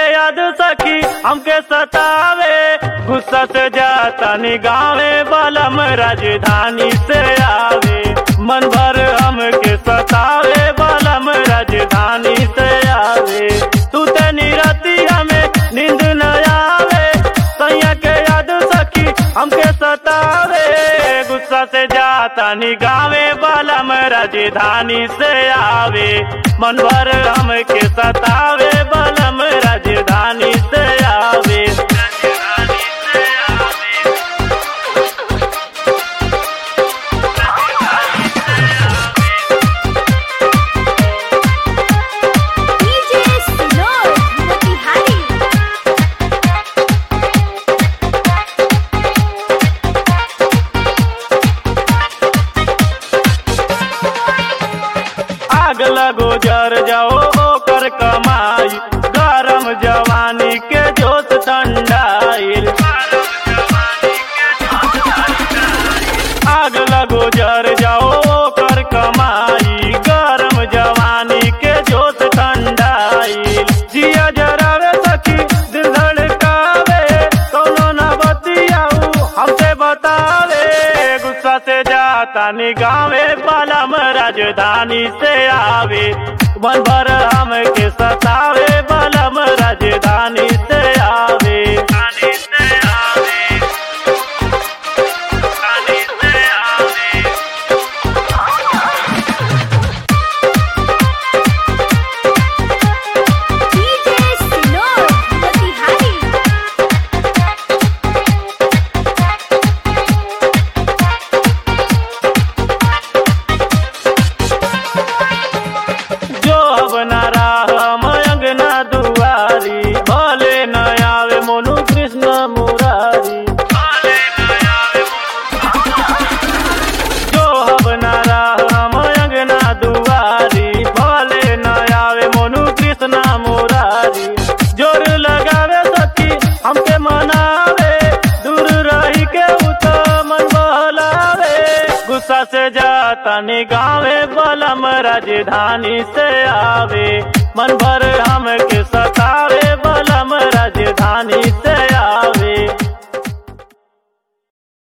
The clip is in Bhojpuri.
याद सखी हमके सतावे गुस्सा से जाता नी गावे बलम राजधानी से आवे मन भर हमके सतावे बलम राजधानी से आवे तू ते निरती हमें नींद न आवे सैया के याद सखी हमके सतावे गुस्सा से जाता नी गावे बलम राजधानी से आवे मन भर हमके सतावे बलम राजधानी से आवे DJ Sinor Motihari आग लगो जर जाओ ओकर कमाई गरम जवानी के जोत ठंडाइल आग लगो जर जाओ ओकर कमाई गरम जवानी के जोत ठंडाइल जिया जरावे सखी दिल धड़कावे कौनो न बतियाऊ हमसे बतावे गुस्सा से जाता नी गावे बलम राजधानी से आवे मन भर हमके सतावे बलम राजधानी से आवे राजधानी से आवे राजधानी से आवे DJ Sinor Motihari जो अब न राम अंगना दुआरी भले न आवे मोनु कृष्ण मुरारी जो अब न राम अंगना दुआरी भले न आवे मोनु कृष्ण मुरारी जोर लगावे सखी हमके मनावे दूर रही के उ तो मन बहलावे गुस्सा से जाता नी गावे बलम राजधानी से आवे मन भर हमके सतावे बलम राजधानी से